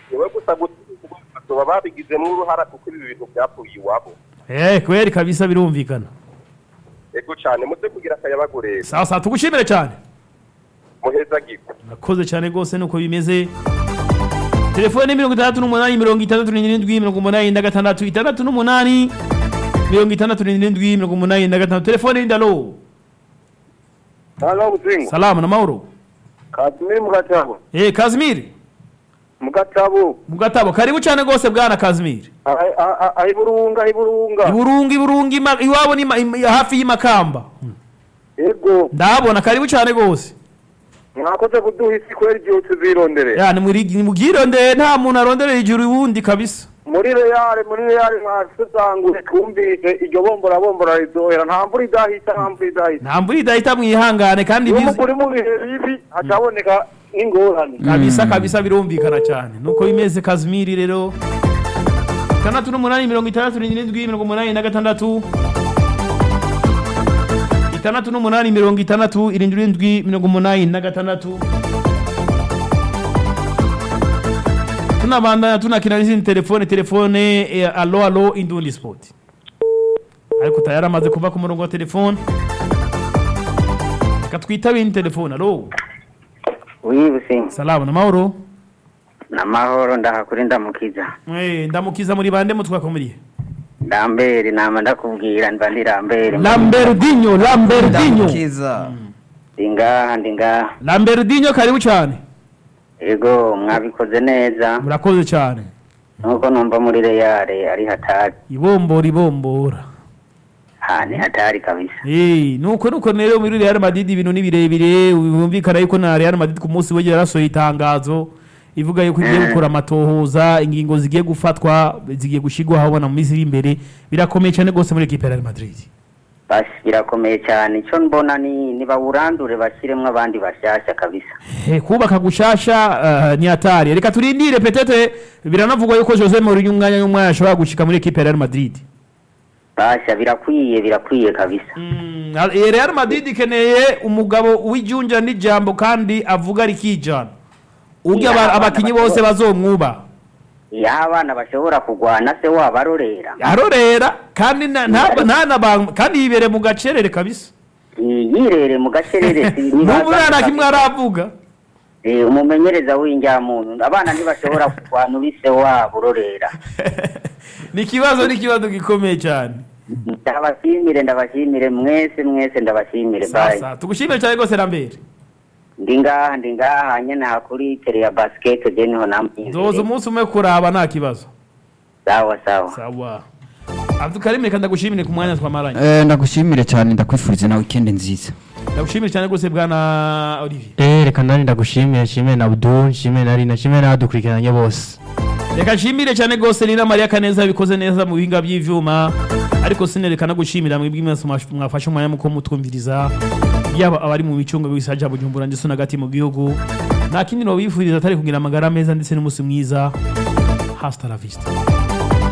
niwe gusa baba babigizemo uruhara kuko ibi bintu byapfuye iwabo eh kweri kabisa birumvikana ego cyane muze kugira akayabagureza sawa sawa tugushimire cyane muheza giko nakoze cyane rwose nuko bimeze telefone ni mirongo itandatu n'umunani mirongo itandatu n'irindwi mirongo umunani na gatandatu itandatu n'umunani mirongo itandatu n'irindwi mirongo umunani na gatandatu telefone ni ndalo hano buzingo salamu na mahoro kazimiri mu gatabo eh kazimiri mu gatabo mu gatabo karibu cyane rwose bwana kazimiri ayi burunga ayi burunga iburungi iburungi ima- iwabo ni ma- im- hafi y'imakamba ego ndahabona karibu cyane rwose mwakoze kuduha isi kwera igihe tuzirondere ya nimubwirondeye nta muntu aronderera ijuru uwundi kabisa muri reyale muri reyale mwasuzangure twumvise iryo bombora bombora rizohera nta mvura idahita nta mvura idahita nta mvura idahita mwihangane kandi iyo bizi- muguri mu bihe bibi hacaboneka n'ingorane kabisa kabisa birumvikana cyane nuko bimeze kazimiri rero itandatu n'umunani mirongo itandatu n'irindwi mirongo umunani na gatandatu itandatu n'umunani mirongo itandatu irindwi irindwi mirongo umunani na gatandatu tunabandanya tunakina n'izindi telefone telefone eh, alo alo indundi sport ariko tayari amaze kuva ku murongo wa telefone reka twitabe indi telefone alo wibusi salamu na mahoro namahoro ndahakuri ndamukiza Eh, ndamukiza muri bande mutwakomuriye ndambere nama ndakubwira mba ndi rambere Lamberdinho Lamberdinho ndamukiza ndi ngaha ndi ngaha Lamberdinho karibu cyane ego mwabikoze neza murakoze cyane nuko numva muri reyare ari hatari ibombora ibombora ha ni hatari kabisa Eh, nuko nuko rero muri Real Madrid ibintu ni birebire bumvikana yuko na Real Madrid ku munsi w'ejo yarasohoye itangazo ivuga yuko igiye Eh. gukora amatohoza ingingo zigiye gufatwa zigiye gushigwa habona mu minsi iri imbere birakomeye cyane rwose muri equipe ya Real Madrid basi birakomeye cyane icyo mbona ni nibawurandure bashyiremo abandi bashyashya kabisa Eh, kubaka gushasha uh, ni hatari reka turindire petete biranavugwa yuko Jose Mourinho umwanya n'umwanya ashobora gushika muri equipe ya Real Madrid basha birakwiye birakwiye kabisa Mm, eh, Real Madrid ikeneye umugabo w'ijunja n'ijambo kandi avuga rikijana urya Yeah, aba- abana abakinyi bato- bose bazomwuba iyo abana bashobora kurwana se wabarorera arorera kandi na- nta- nta na ba- kandi yibere mu gacerere kabisa yirere mu gacerere si- nibaza n'umwana kimwe kabisa. aravuga Eh, umumenyereza w'injyamuntu abana ntibashobora kurwana ubise wabo urorera ni ikibazo ni ikibazo gikomeye cyane ndabashimire ndabashimire mwese mwese ndabashimire bye sasa tugushimire cyane rwose Lambert ndi ngaha ndi ngaha nyene hakuri tere ya basket je niho zoza namwizeye umunsi umwe kuraba nta kibazo sawa sawa sawa Abdulkarim reka ndagushimire ku mwanya twamaranye Eh, ndagushimire cyane ndakwifuriza na weekend nziza ndagushimire cyane rwose bwana Olivier Eh, reka nani ndagushimire nshimire na Abdul nshimire na Rina nshimire n'abadukurikiranye bose reka nshimire cyane rwose Nina Maria Kaneza yabikoze neza mu bihinga by'ivyuma ariko sinereka no gushimira mwebwe mwese mwash- mwafashe umwanya muko mutwumviriza yaba abari mu micungo bisaja bujumbura ndetse n'agati mu gihugu nta kindi no bifuriza atari kugira amagara meza ndetse n'umunsi mwiza hasta la vista